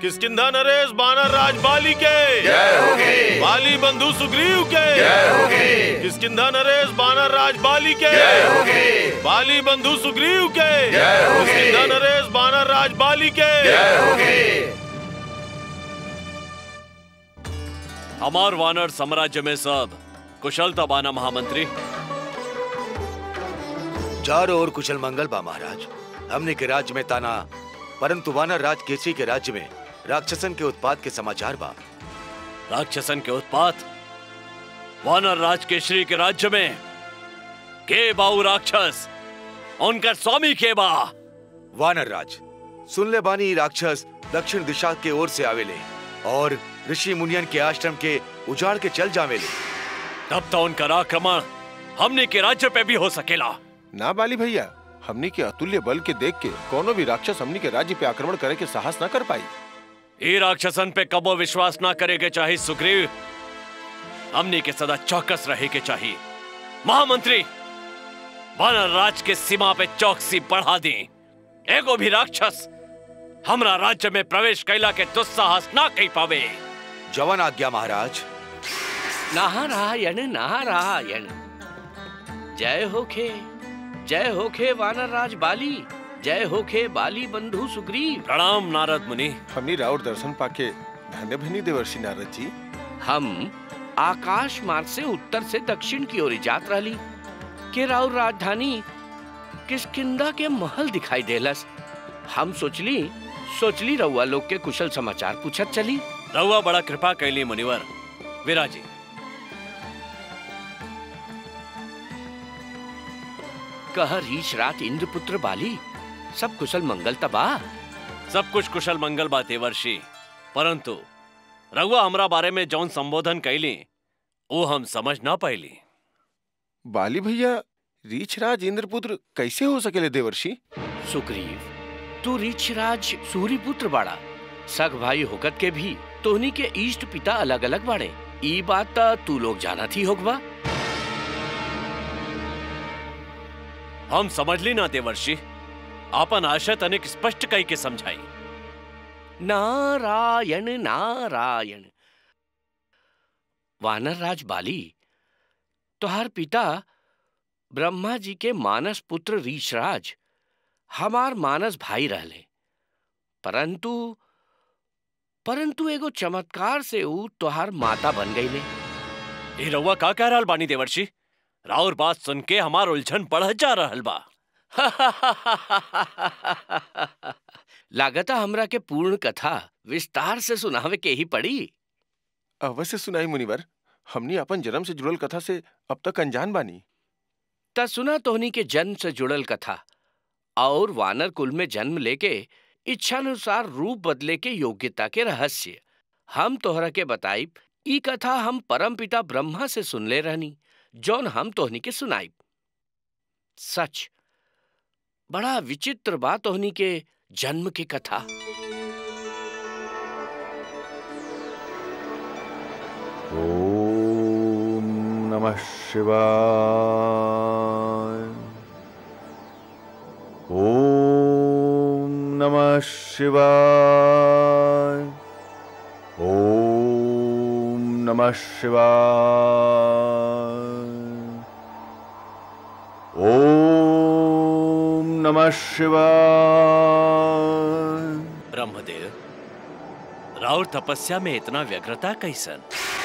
किसकिंधा नरेश बानर राज बाली के जय होगी बाली बंधु सुग्रीव के जय होगी किसकिंधा नरेश बानर राज बाली के जय होगी बाली बंधु सुग्रीव के जय होगी। किसकिंधा नरेश बानर राज बाली के जय होगी हमार वानर साम्राज्य में सब कुशलता बाना महामंत्री चारों ओर कुशल मंगल बा महाराज हमने के राज्य में ताना परंतु वानर राज केसरी के राज्य में राक्षसन के उत्पाद के समाचार बा राक्षसन के उत्पात वानर राज केशरी के राज्य में के बाऊ राक्षस उनका स्वामी के बा वानर राज सुन ले बानी ई राक्षस दक्षिण दिशा के ओर से आवेले और ऋषि मुनियन के आश्रम के उजाड़ के चल जावेले तब तो उनका आक्रमण हमने के राज्य पे भी हो सकेला ना बाली भैया हमनी के अतुल्य बल के देख के कोनो भी राक्षस हमनी के राज्य पे आक्रमण करे के साहस न कर पाई ये राक्षसन पे कबो विश्वास ना करे के चाहिए सुग्रीव हमने के सदा चौकस रहे के चाहिए महामंत्री वानर राज के सीमा पे चौकसी बढ़ा दी एगो भी राक्षस हमरा राज्य में प्रवेश कैला के दुस्साहस ना कही पावे जवन आज्ञा महाराज नारायण नारायण जय होखे जय होखे वानर राज बाली जय होखे बाली बंधु सुग्रीव प्रणाम नारद मुनि हमनी राउर दर्शन पाके धन्य भनी देवर्षि नारद जी हम आकाश मार्ग से उत्तर से दक्षिण की ओर जात रहली के राउर राजधानी किसकिंदा के महल दिखाई देलस हम सोचली सोचली रउआ लोग के कुशल समाचार पूछत चली रहुआ बड़ा कृपा कैली मुनिवर विराजी कह रीच रात इंद्रपुत्र बाली सब कुशल मंगल तबा सब कुछ कुशल मंगल बा देवर्षि परंतु रहुआ हमरा बारे में जौन संबोधन कैली वो हम समझ ना पैली बाली भैया रीछराज इंद्रपुत्र कैसे हो सकेले देवर्षि सुग्रीव तू रीछराज सूर्यपुत्र बाड़ा सग भाई होकत के भी तोहनी के इष्ट पिता अलग अलग बाड़े ई बात त तू लोग जाना थी होगवा हम समझ ली ना देवर्षि आपन आशय तनिक स्पष्ट कई के समझाई नारायण नारायण वानर राज बाली तुहार पिता ब्रह्मा जी के मानस पुत्र रीछराज हमार मानस भाई रहले परंतु परंतु एगो चमत्कार से ऊ तुहार माता बन गईले ये रहुआ का कह रहल बानी देवर्षि राउर बात सुन के हमार उलझन बढ़ जा रहल बा लागता हमरा के पूर्ण कथा विस्तार से सुनावे के ही पड़ी अवश्य सुनाई मुनिवर हमनी अपन जन्म से जुड़ल कथा से अब तक अनजान बानी त सुना तोहनी के जन्म से जुड़ल कथा और वानर कुल में जन्म लेके इच्छानुसार रूप बदले के योग्यता के रहस्य हम तोहरा के बताइब ई कथा हम परम पिता ब्रह्मा से सुनले रहनी जौन हम तोहनी के सुनाइब सच बड़ा विचित्र बा तोहनी के जन्म के कथा ॐ नमः शिवाय ॐ नमः शिवाय ॐ नमः शिवाय ॐ नमः शिवाय ब्रह्मदेव राउर तपस्या में इतना व्यग्रता कैसन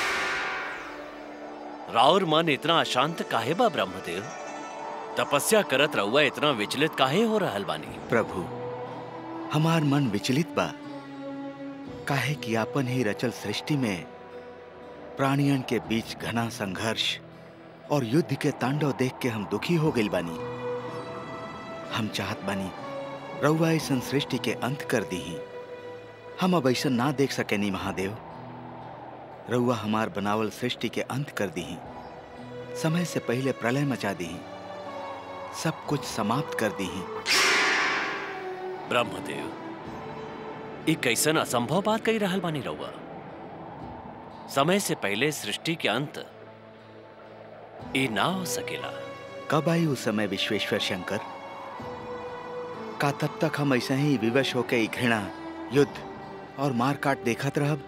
राउर मन इतना अशांत काहे बा ब्रह्मदेव तपस्या करत रहुआ इतना विचलित काहे हो रहल बानी प्रभु हमार मन विचलित बा काहे कि आपन ही रचल सृष्टि में प्राणियन के बीच घना संघर्ष और युद्ध के तांडव देख के हम दुखी हो गइल बानी हम चाहत बानी रउआ ऐसन सृष्टि के अंत कर दीही हम अब ऐसा ना देख सकेनी महादेव रउआ हमार बनावल सृष्टि के अंत कर दीही समय से पहले प्रलय मचा दीही सब कुछ समाप्त कर दीही ब्रह्मदेव ई कैसन असंभव बात कही रहल बानी रहुआ समय से पहले सृष्टि के अंत ई ना हो सकेला कब आई उस समय विश्वेश्वर शंकर का तब तक हम ऐसे ही विवश होके ई घृणा युद्ध और मार काट देखत रहब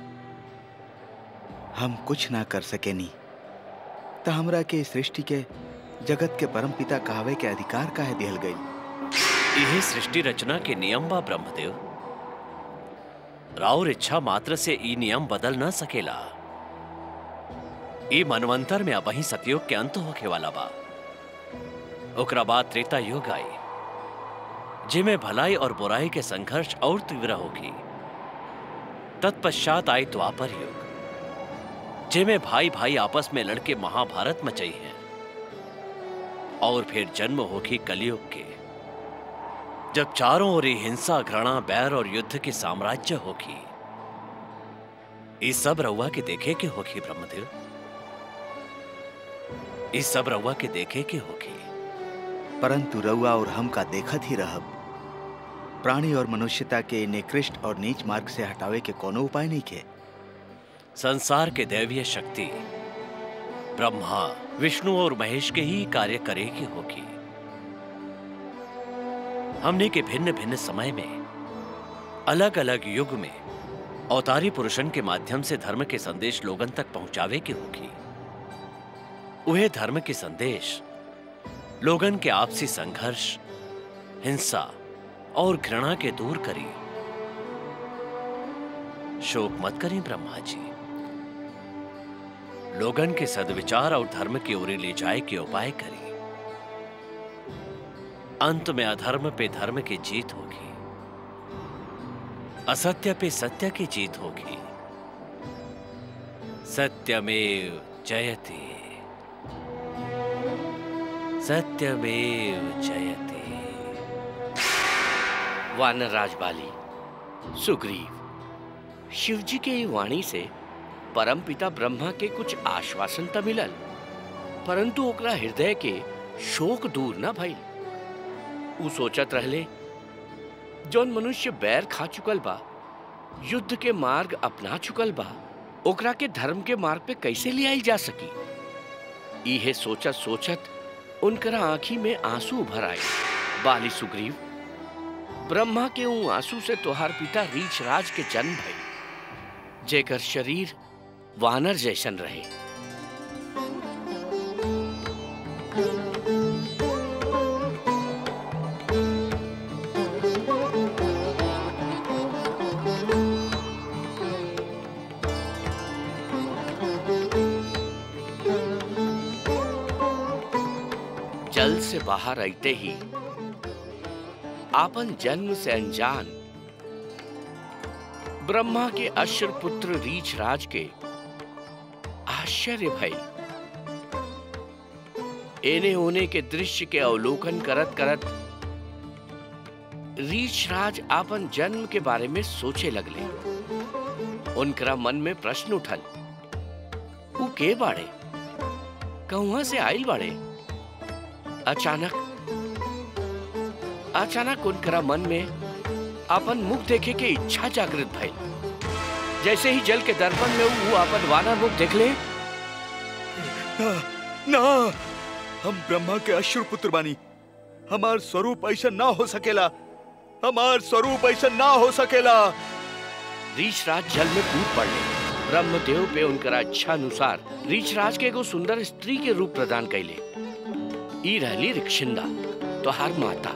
हम कुछ ना कर सकेनी त हमरा के इस सृष्टि के जगत के परम पिता कहावे के अधिकार काहे दिहल गई यही सृष्टि रचना के नियम बा ब्रह्मदेव राउर इच्छा मात्र से ई नियम बदल न सकेला ई मनवंतर में अब ही सतयुग के अंत होखे वाला बा ओकरा बाद त्रेता युग आई जिमे भलाई और बुराई के संघर्ष और तीव्र होगी तत्पश्चात आई द्वापर युग जिमे भाई भाई आपस में लड़के महाभारत मचाई है और फिर जन्म होगी कलयुग के जब चारों ओर ही हिंसा घृणा बैर और युद्ध की साम्राज्य होगी इस सब रउआ के देखे के होगी ब्रह्मदेव इस सब रउआ के देखे के होगी परंतु रउआ और हम का देखत ही रहब प्राणी और मनुष्यता के निकृष्ट और नीच मार्ग से हटावे के कोनो उपाय नहीं के संसार के दैवीय शक्ति ब्रह्मा विष्णु और महेश के ही कार्य करेगी होगी हमने के भिन्न भिन्न समय में अलग अलग युग में अवतारी पुरुषन के माध्यम से धर्म के संदेश लोगन तक पहुंचावे की होगी वह धर्म के संदेश लोगन के आपसी संघर्ष हिंसा और घृणा के दूर करी शोक मत करें ब्रह्मा जी लोगन के सदविचार और धर्म की ओर ले जाए के उपाय करी अंत में अधर्म पे धर्म की जीत होगी असत्य पे सत्य की जीत होगी सत्यमेव जयते सत्यमेव जयते वानर राजबाली सुग्रीव शिवजी के ई वाणी से परम पिता ब्रह्मा के कुछ आश्वासन त मिलल परंतु ओकरा हृदय के शोक दूर न भइल उ सोचत रहले जौन मनुष्य बैर खा चुकल बा युद्ध के मार्ग अपना चुकल बा ओकरा के धर्म के मार्ग पे कैसे ले आई जा सकी इहे सोचत सोचत उनकरा आंखी में आंसू भर आए बाली सुग्रीव ब्रह्मा के ऊ आंसू से तोहार पिता रीछ राज के जन्म भई जेकर शरीर वानर जैसन रहे जल से बाहर आते ही आपन जन्म से अनजान ब्रह्मा के अश्र पुत्र रीछ राज के आश्चर्य भई एने ओने के दृश्य के अवलोकन करत करत रीछ राज आपन जन्म के बारे में सोचे लगले उनकरा मन में प्रश्न उठल ऊ के बाड़े कहुआ से आइल बाड़े अचानक अचानक उनकरा मन में अपन मुख देखे के इच्छा जागृत भइल जैसे ही जल के दर्पण में वो अपन वानर मुख देखले ना, ना हम ब्रह्मा के अश्रु पुत्र बानी हमार स्वरूप ऐसा ना हो सकेला हमार स्वरूप ऐसा ना हो सकेला रीछराज जल में कूद पड़ले ब्रह्मदेव पे उनकरा इच्छा अनुसार रीछराज के एगो सुंदर स्त्री के रूप प्रदान कैले ई रहली रिक्शिंदा तोहार माता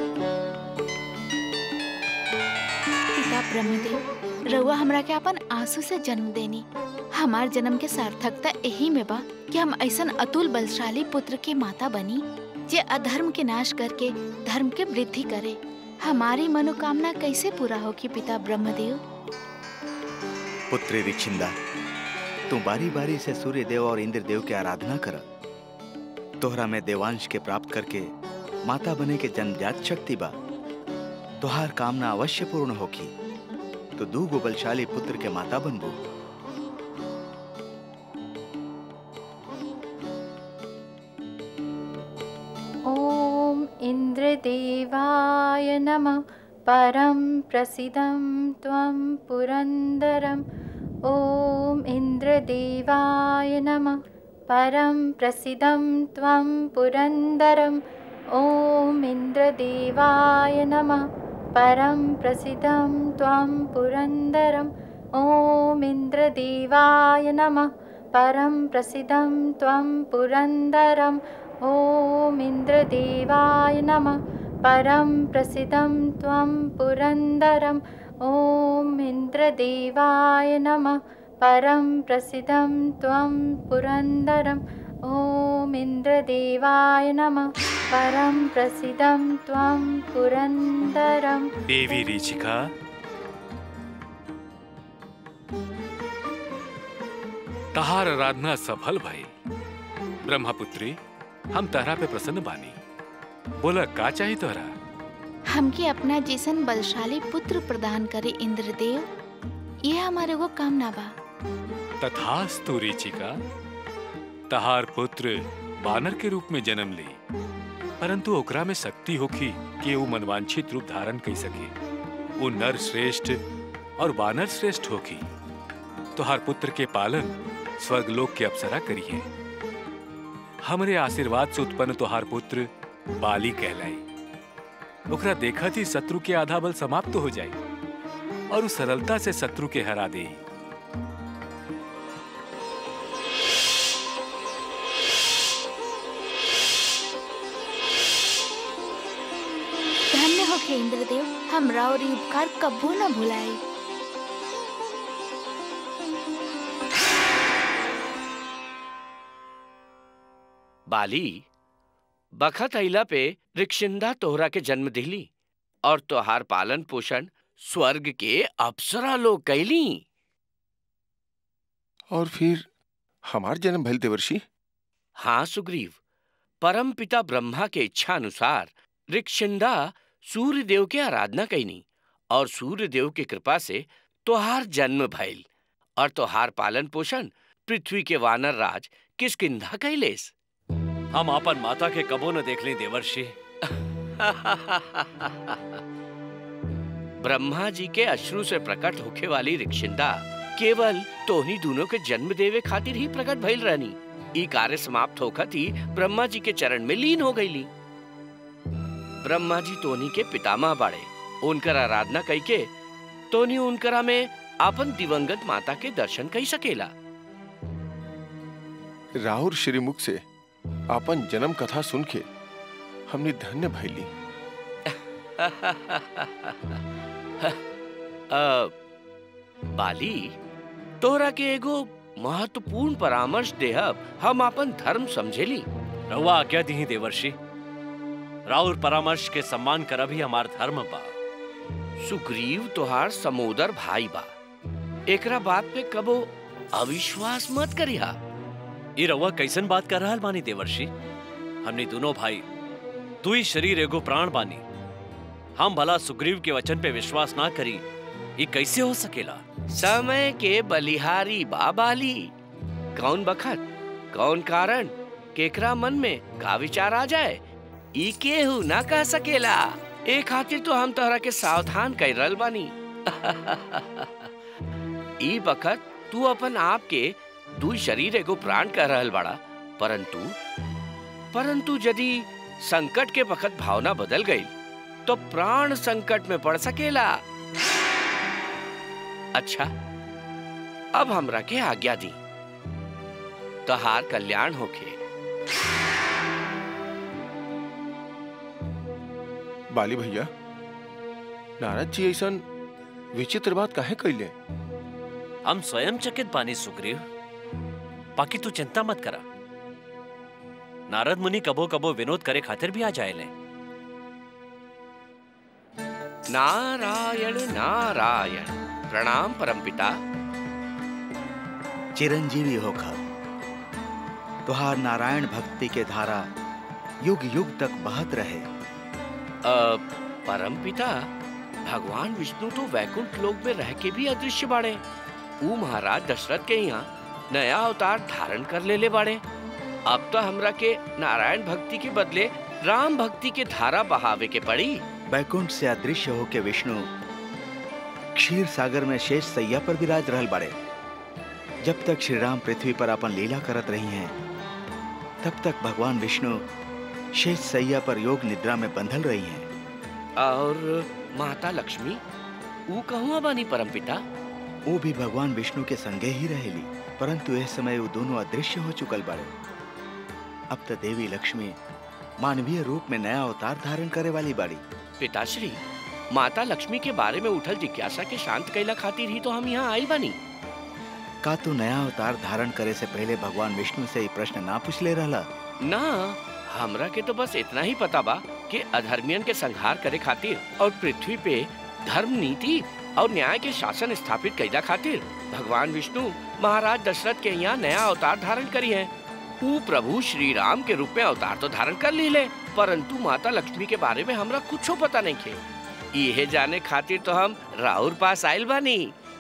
पिता ब्रह्मदेव रउआ हमरा के अपन आंसू से जन्म देनी हमार जन्म के सार्थकता यही में बा कि हम ऐसन अतुल बलशाली पुत्र के माता बनी जे अधर्म के नाश करके धर्म के वृद्धि करे हमारी मनोकामना कैसे पूरा होगी पिता ब्रह्मदेव पुत्री रिक्षिंदा तू बारी बारी से सूर्य देव और इंद्र देव की आराधना कर तोहरा में देवांश के प्राप्त करके माता बने के जन्मजात शक्ति बा तोहार कामना अवश्य पूर्ण होगी तो दू गो बलशाली पुत्र के माता बनबू ॐ इन्द्रदेवाय नमः परं प्रसिदं त्वं पुरन्दरम् ॐ इन्द्रदेवाय नमः परं प्रसिदं त्वं पुरन्दरम् ॐ इन्द्रदेवाय नमः परं प्रसिद्धं त्वं पुरन्दरम् ॐ इन्द्रदेवाय नमः परं प्रसिद्धं त्वं पुरन्दरम् ॐ इन्द्रदेवाय नमः परं प्रसिद्धं त्वं पुरन्दरम् ॐ इन्द्रदेवाय नमः परं प्रसिद्धं त्वं पुरन्दरम् ॐ इन्द्रदेवाय नमः परं प्रसिद्धं त्वं पुरन्दरम् देवी ऋचिका तहार आराधना सफल भई ब्रह्मपुत्री हम तहरा पे प्रसन्न बानी बोला का चाही तोहरा हमके अपना जैसन बलशाली पुत्र प्रदान करे इंद्रदेव ये हमारे वो कामना बा तथास्तु ऋचिका तहार पुत्र बानर के रूप में जन्म ली परंतु ओकरा में शक्ति होखी कि वो मनवांछित रूप धारण कर सके वो नर श्रेष्ठ और बानर श्रेष्ठ होखी तोहार पुत्र के पालन स्वर्गलोक के अप्सरा करिए हमरे आशीर्वाद से उत्पन्न तोहार पुत्र बाली कहलाई ओकरा देखत ही शत्रु के आधा बल समाप्त हो जाए और उस सरलता से शत्रु के हरा दे धन्य होके इंद्रदेव हम और ई उपकार कबू न भुलाए बाली बखत अइला पे रिक्शिंदा तोहरा के जन्म दिली और तोहार पालन पोषण स्वर्ग के अप्सरा लोग कैली और फिर हमार जन्म भइल देवर्षि हाँ सुग्रीव परम पिता ब्रह्मा के इच्छा अनुसार रिक्शिंदा सूर्य देव के आराधना कैनी और सूर्य देव के कृपा से तोहार जन्म भइल और तोहार पालन पोषण पृथ्वी के वानर राज किसकिंधा कैलेस हम अपन माता के कबो न देख ली देवर्षि ब्रह्मा जी के अश्रु से प्रकट होखे वाली रिक्शिंदा केवल तोहनी दोनों के जन्म देवे खातिर ही प्रकट भइल रहनी ई कार्य समाप्त होखत ही ब्रह्मा जी के चरण में लीन हो गईली ब्रह्मा जी तोनी के पितामह बाड़े उनकर आराधना कई के तोनी उनकरा में आपन दिवंगत माता के दर्शन कई सकेला राहुल श्रीमुख से आपन जन्म कथा सुन के हमने धन्य भैली अ, बाली तोरा के एगो महत्वपूर्ण परामर्श देहब हम अपन धर्म समझेली रहुआ आज्ञा दी देवर्षि राउर परामर्श के सम्मान कर भी हमार धर्म बा सुग्रीव तोहार समोदर भाई बा एकरा बात पे कबो अविश्वास मत करिहा ये रहुआ कैसन बात कर रहा बानी देवर्षि हमने दोनों भाई तू ही शरीर एगो प्राण बानी हम भला सुग्रीव के वचन पे विश्वास ना करी ये कैसे हो सकेला समय के बलिहारी बाबाली कौन बखत कौन कारण केकरा मन में का विचार आ जाए ई केहू ना कह सकेला ए खातिर तो हम तोहरा के सावधान कर रहल बानी ई बखत तू अपन आप के दू शरीर एगो प्राण कह रहल बाड़ा परंतु परंतु यदि संकट के बखत भावना बदल गई तो प्राण संकट में पड़ सकेला अच्छा अब हमरा के आज्ञा दी तहार कल्याण होखे बाली भैया नारद जी ऐसा विचित्र बात काहे कैले हम स्वयं चकित बानी सुग्रीव बाकी तू चिंता मत करा नारद मुनि कबो कबो विनोद करे खातिर भी आ जाएले नारायण नारायण प्रणाम परमपिता चिरंजीवी होकर तुहार नारायण भक्ति के धारा युग युग तक बहत रहे अ, परमपिता भगवान विष्णु तो वैकुंठ लोक में रह के भी अदृश्य बाड़े ऊ महाराज दशरथ के यहाँ नया अवतार धारण कर लेले बाड़े अब तो हमरा के नारायण भक्ति के बदले राम भक्ति के धारा बहावे के पड़ी बैकुंठ से अदृश्य होके विष्णु क्षीर सागर में शेष सैया पर विराज रहल बाड़े जब तक श्री राम पृथ्वी पर अपन लीला करत रही हैं तब तक भगवान विष्णु शेष सैया पर योग निद्रा में बंधल रही हैं और माता लक्ष्मी ऊ कहवा बानी परमपिता वो भी भगवान विष्णु के संगे ही रहेली परंतु इस समय वो दोनों अदृश्य हो चुकल बाड़े अब तो देवी लक्ष्मी मानवीय रूप में नया अवतार धारण करे वाली बाड़ी पिताश्री माता लक्ष्मी के बारे में उठल जिज्ञासा के शांत कैला खातिर ही तो हम यहाँ आइल बानी का तू नया अवतार धारण करे से पहले भगवान विष्णु से ये प्रश्न ना पूछ ले रहला ना हमरा के तो बस इतना ही पता बा कि अधर्मियन के संहार करे खातिर और पृथ्वी पे धर्म नीति और न्याय के शासन स्थापित कैला खातिर भगवान विष्णु महाराज दशरथ के यहाँ नया अवतार धारण करी है ऊ प्रभु श्री राम के रूप में अवतार तो धारण कर ली ले परंतु माता लक्ष्मी के बारे में हमरा कुछो पता नहीं खे ये जाने खातिर तो हम राहुल पास आयल बानी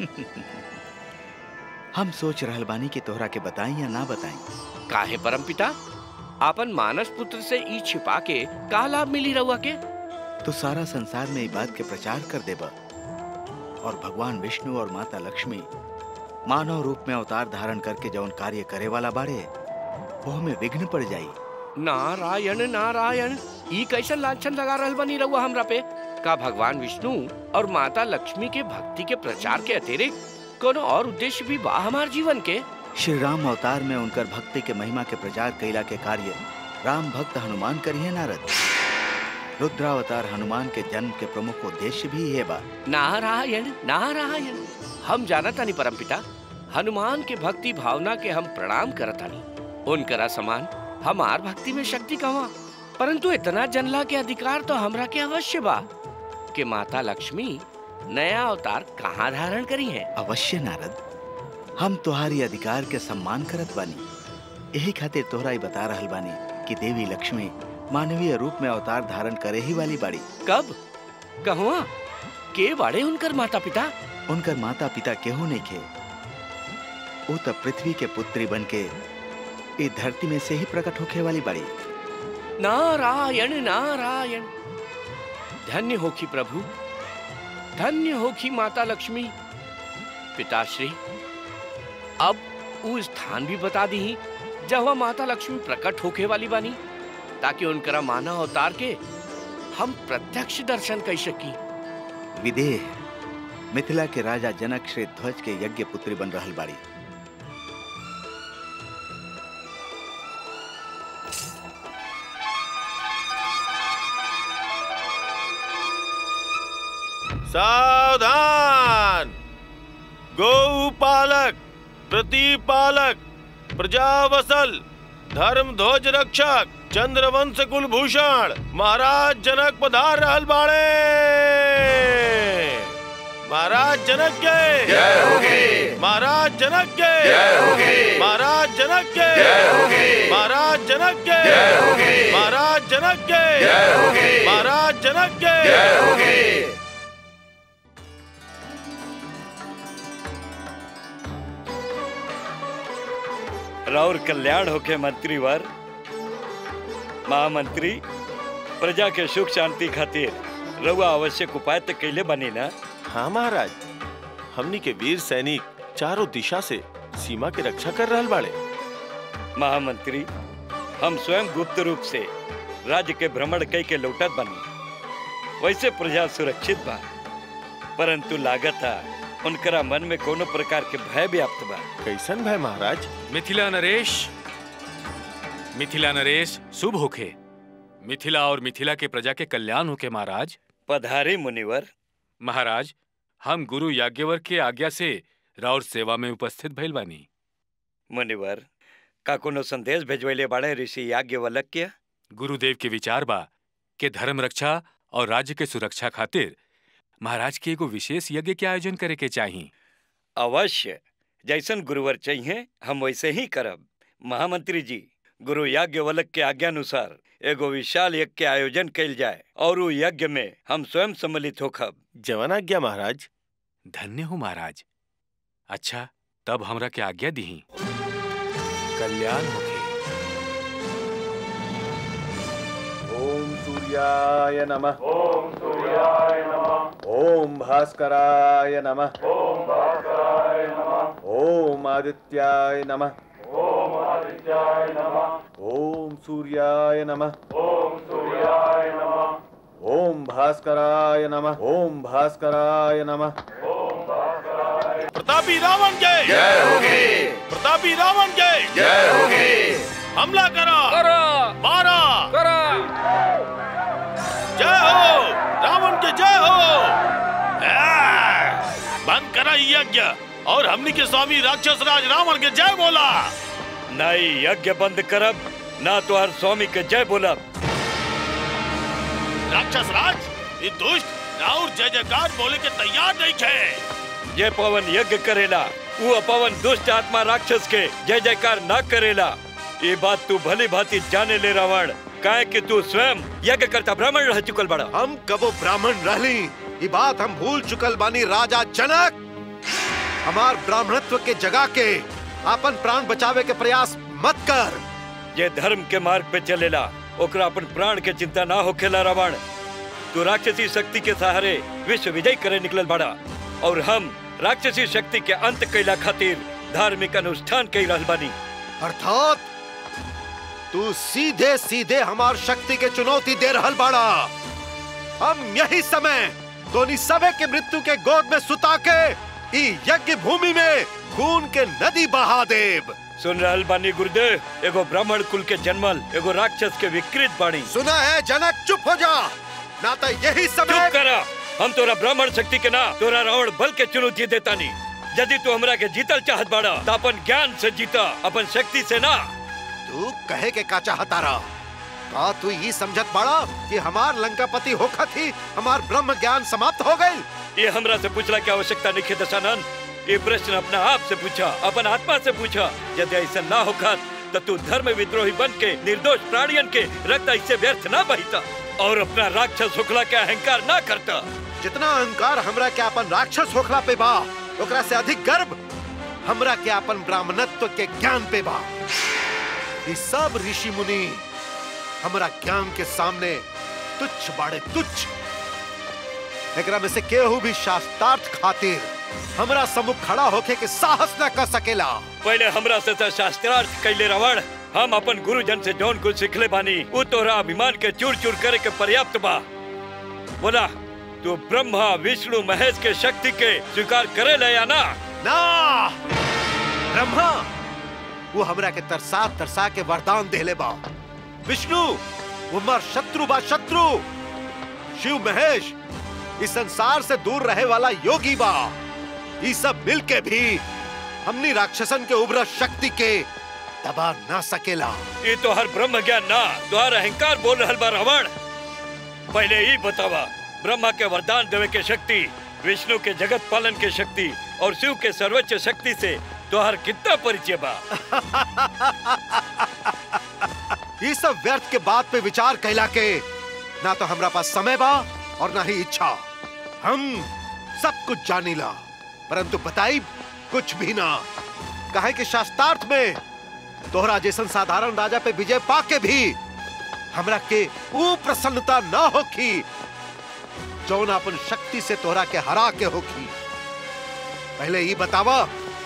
हम सोच रहल बानी कि तोहरा के बताई या ना बताई काहे परमपिता आपन मानस पुत्र से ई छिपा के का लाभ मिली रहुआ के तो सारा संसार में ई बात के प्रचार कर देबा और भगवान विष्णु और माता लक्ष्मी मानव रूप में अवतार धारण करके जौन कार्य करे वाला बाड़े वो में विघ्न पड़ जाई नारायण नारायण ई कैसे लाछन लगा रहल बनी रहुआ हमरा पे का भगवान विष्णु और माता लक्ष्मी के भक्ति के प्रचार के अतिरिक्त कोनो और उद्देश्य भी बा हमार जीवन के श्री राम अवतार में उनकर भक्ति के महिमा के प्रचार कैला के कार्य राम भक्त हनुमान करिए नारद रुद्रावतार हनुमान के जन्म के प्रमुख उद्देश्य भी ये बा नारायण नारायण हम जानतानी परमपिता हनुमान के भक्ति भावना के हम प्रणाम करतानी उनकरा समान हमार भक्ति में शक्ति कहवा परंतु इतना जनला के अधिकार तो हमरा के अवश्य बा कि माता लक्ष्मी नया अवतार कहाँ धारण करी है अवश्य नारद हम तुम्हारी अधिकार के सम्मान करत बानी यही खातिर तोहरा ही बता रहल बानी कि देवी लक्ष्मी मानवीय रूप में अवतार धारण करे ही वाली बाड़ी कब कहवा के बाड़े उनकर माता पिता उनकर माता पिता केहू नहीं खे वो तब पृथ्वी के पुत्री बन के इस धरती में से ही प्रकट होखे वाली बाड़ी नारायण नारायण धन्य होखी प्रभु धन्य होखी माता लक्ष्मी पिताश्री अब वो स्थान भी बता दी जहाँ माता लक्ष्मी प्रकट होके वाली बानी ताकि उनकरा मानव अवतार के हम प्रत्यक्ष दर्शन कर सकी विदेह मिथिला के राजा जनक श्री ध्वज के यज्ञ पुत्री बन रहल बाड़ी सावधान गौपालक प्रतिपालक प्रजावसल धर्म ध्वज रक्षक चंद्रवंश कुलभूषण महाराज जनक पधार रहल बाड़े महाराज जनक के जय होगी महाराज जनक के जय होगी महाराज जनक के जय होगी महाराज जनक के जय होगी महाराज जनक के जय होगी महाराज जनक के जय होगी राउर कल्याण होके मंत्रीवर महामंत्री प्रजा के सुख शांति खातिर रउआ आवश्यक उपाय तो कैले बनी ना हाँ महाराज हमनी के वीर सैनिक चारों दिशा से सीमा की रक्षा कर रहल बाड़े महामंत्री हम स्वयं गुप्त रूप से राज्य के भ्रमण कई के लौटत बनी वैसे प्रजा सुरक्षित बा परंतु लागत उनकरा मन में कोनो प्रकार के भय व्याप्त बा कैसन भय महाराज मिथिला नरेश मिथिला नरेश शुभ होखे मिथिला और मिथिला के प्रजा के कल्याण होके महाराज पधारे मुनिवर महाराज हम गुरु याज्ञवर के आज्ञा से राउर सेवा में उपस्थित भइल बानी मुनिवर का कोनो संदेश भेजवैले बाड़े ऋषि याज्ञवल्क के गुरुदेव के विचार बा के धर्म रक्षा और राज्य के सुरक्षा खातिर महाराज के एगो विशेष यज्ञ के आयोजन करे के चाही अवश्य जैसन गुरुवर चाहिए हम वैसे ही करब महामंत्री जी गुरु याज्ञवल्क के आज्ञानुसार एगो विशाल यज्ञ के आयोजन कैल जाए और उ यज्ञ में हम स्वयं सम्मिलित होखब जवन आज्ञा महाराज धन्य हो महाराज अच्छा तब हमरा के आज्ञा दीही कल्याण होखे ओम सूर्याय नमः ओम सूर्याय नमः ओम भास्कराय नमः ओम भास्कराय नमः ओम आदित्याय नमः ओम आदित्याय नमः ओम सूर्याय नमः ओम सूर्याय नमः ओम भास्कराय नमः ओम भास्कराय नमः प्रतापी रावण के जय होगी प्रतापी रावण के जय होगी हमला करो करो मारा करो जय हो रावण के जय हो आ, बंद करा ये यज्ञ और हमनी के स्वामी राक्षस राज रावण के जय बोला नाई यज्ञ बंद करब ना तो हर स्वामी के जय बोलब राक्षस राज ये दुष्ट राउर जय जयकार बोले के तैयार नहीं थे ये पवन यज्ञ करेला वो अपवन दुष्ट आत्मा राक्षस के जय जयकार ना करेला ये बात तू भली भांति जाने ले रावण काहे कि तू स्वयं यज्ञ करता ब्राह्मण रह चुकल बड़ा हम कबो ब्राह्मण रहली ये बात हम भूल चुकल बानी राजा जनक हमार ब्राह्मणत्व के जगह के अपन प्राण बचावे के प्रयास मत कर ये धर्म के मार्ग पे चलेला ओकरा अपन प्राण के चिंता ना होखेला रावण तू राक्षसी शक्ति के सहारे विश्व विजय करे निकलल बड़ा और हम राक्षसी शक्ति के अंत कैला खातिर धार्मिक अनुष्ठान कई रहल बानी अर्थात तू सीधे सीधे हमार शक्ति के चुनौती दे रहल बाड़ा हम यही समय दोनी सबे के मृत्यु के गोद में सुता के ई यज्ञ भूमि में खून के नदी बहा देव सुन रहल बानी गुरुदेव एगो ब्राह्मण कुल के जन्मल एगो राक्षस के विकृत बाणी सुना है जनक चुप हो जा ना तो यही समय चुप करा हम तोरा ब्राह्मण शक्ति के ना तोरा रावण बल के चुनौती देता नहीं यदि तू हमरा के जीतल चाहत बाड़ा तो अपन ज्ञान से जीता अपन शक्ति से ना तू कहे के का चाहता रहा का तू ये समझत बाड़ा कि हमार लंकापति होखत ही हमार ब्रह्म ज्ञान समाप्त हो गई ये हमरा से पूछला की आवश्यकता नहीं है दशानंद ये प्रश्न अपना आप से पूछा अपन आत्मा से पूछा यदि ऐसा ना होखत तो तू धर्म विद्रोही बन के निर्दोष प्राणियन के रक्त ऐसे व्यर्थ ना बहिता और अपना राक्षस होखला के अहंकार ना करता जितना अहंकार हमरा के अपन राक्षस होखला पे बा ओकरा से अधिक गर्व हमरा के अपन ब्राह्मणत्व के ज्ञान पे बा ये सब ऋषि मुनि हमरा ज्ञान के सामने तुच्छ बाड़े तुच्छ एकरा में से केहू भी शास्त्रार्थ खातिर हमरा सम्मुख खड़ा होके के साहस न कर सकेला पहले हमरा से तो शास्त्रार्थ कैले रावण हम अपन गुरुजन से जौन कुछ सिखले बानी वो तोरा अभिमान के चूर चूर करे के पर्याप्त बा बोला तू ब्रह्मा विष्णु महेश के शक्ति के स्वीकार करे ले या ना ना ब्रह्मा वो हमरा के तरसा तरसा के वरदान देले बा विष्णु वो मर शत्रु बा शत्रु शिव महेश इस संसार से दूर रहे वाला योगी बा ये सब मिल के भी हमनी राक्षसन के उभर शक्ति के दबा ना सकेला ये तो हर ब्रह्म ज्ञान ना तो हर अहंकार बोल रहल बा रावण पहले ही बतावा ब्रह्मा के वरदान देवे के शक्ति विष्णु के जगत पालन के शक्ति और शिव के सर्वोच्च शक्ति से तो हर कितना परिचय बा ये सब व्यर्थ के बात पे विचार कैला के ना तो हमरा पास समय बा और ना ही इच्छा हम सब कुछ जानीला परंतु बताई कुछ भी ना कहे कि शास्त्रार्थ में तोहरा जैसन साधारण राजा पे विजय पाके भी हमरा के वो प्रसन्नता ना होखी जौन अपन शक्ति से तोहरा के हरा के होखी पहले ही बतावा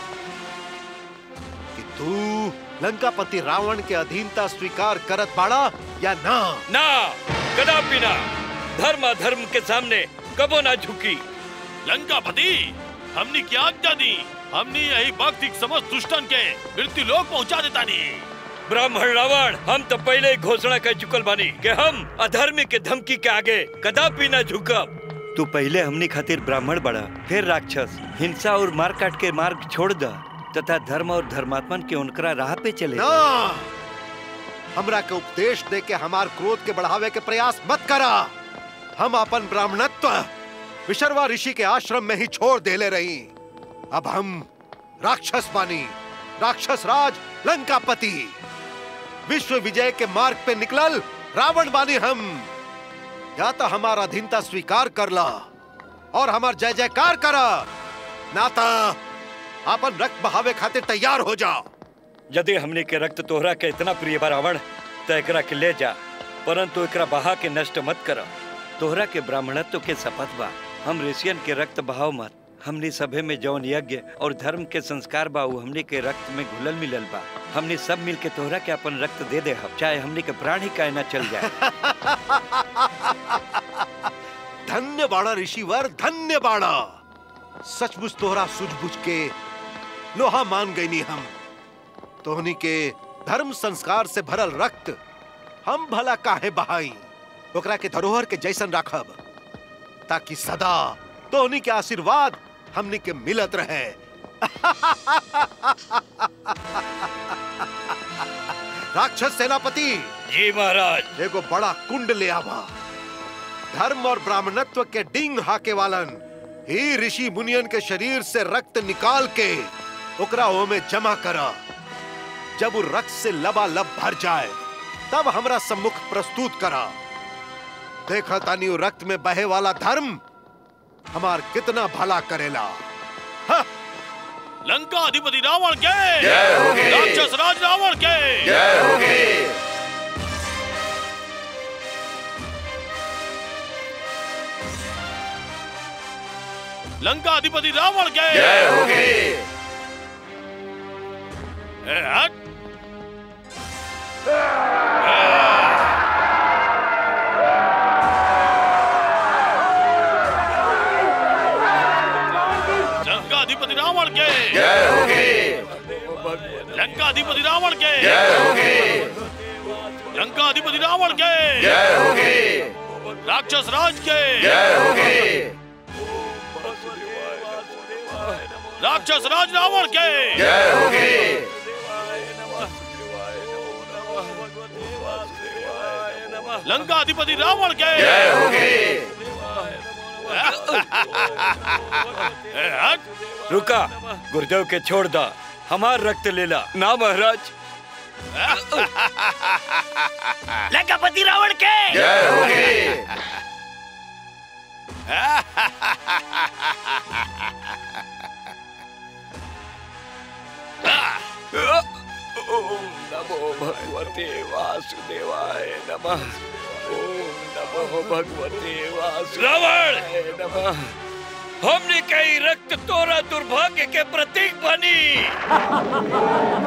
कि तू लंकापति रावण के अधीनता स्वीकार करत बाड़ा या ना ना कदापि ना धर्म धर्म के सामने कबो ना झुकी लंकापति हमने क्या आज्ञा दी हमने यही वक्त एक समस्त दुष्टन के मृत्यु लोक पहुंचा देता नहीं ब्राह्मण रावण हम तो पहले ही घोषणा कर चुकल बानी कि हम अधर्मी के धमकी के आगे कदापि ना झुकब तू पहले हमनी खातिर ब्राह्मण बड़ा फिर राक्षस हिंसा और मार काट के मार्ग छोड़ द तथा धर्म और धर्मात्मन के उनकरा राह पे चले ना हमरा के उपदेश दे के हमार क्रोध के बढ़ावे के प्रयास मत करा हम अपन ब्राह्मणत्व विशर्वा ऋषि के आश्रम में ही छोड़ देले रही अब हम राक्षस बानी राक्षस राज लंकापति विश्व विजय के मार्ग पे निकलल रावण बानी हम या तो हमारा अधीनता स्वीकार कर ला और हमार जय जयकार करा ना तो अपन रक्त बहावे खातिर तैयार हो जा यदि हमने के रक्त तोहरा के इतना प्रिय बा रावण तो एकरा के ले जा परंतु एकरा बहा के नष्ट मत कर तोहरा के ब्राह्मणत्व के शपथ बा हम ऋषियन के रक्त बहाव मत हमने सभे में जौन यज्ञ और धर्म के संस्कार बा उ हमने के रक्त में घुलल मिलल बा हमने सब मिल के तोहरा के अपन रक्त दे दे हम चाहे हमने के प्राण ही काहे ना चल जाए धन्य बाड़ा ऋषिवर धन्य बाड़ा सचमुच तोहरा सूझबूझ के लोहा मान गईनी हम तोहनी के धर्म संस्कार से भरल रक्त हम भला काहे बहाई ओकरा के धरोहर के जैसन राखब ताकि सदा तोहनी के आशीर्वाद हमनी के मिलत रहे राक्षस सेनापति जी महाराज एगो बड़ा कुंड ले आवा धर्म और ब्राह्मणत्व के डिंग हाके वालन ही ऋषि मुनियन के शरीर से रक्त निकाल के ओकरा ओमे जमा करा जब वो रक्त से लबालब भर जाए तब हमरा सम्मुख प्रस्तुत करा देखा तानी वो रक्त में बहे वाला धर्म हमार कितना भला करेला लंका अधिपति रावण के जय होगी। राक्षस राज रावण के जय होगी। लंका अधिपति रावण के जय होगी। ए, हट लंका अधिपति रावण के जय होगी। लंका अधिपति रावण के जय होगी। लंका अधिपति रावण के जय होगी। राक्षस राज के जय होगी। राक्षस राज रावण के जय होगी। लंका अधिपति रावण के जय होगी। ए, हट रुका गुरुदेव के छोड़ दा हमार रक्त लेला ना महाराज लंकापति रावण के जय होगी। ओम नमो भगवते वासुदेवाय नमः ओम नमो भगवते वासुदेवाय नमः हमने कई रक्त तोरा दुर्भाग्य के प्रतीक बनी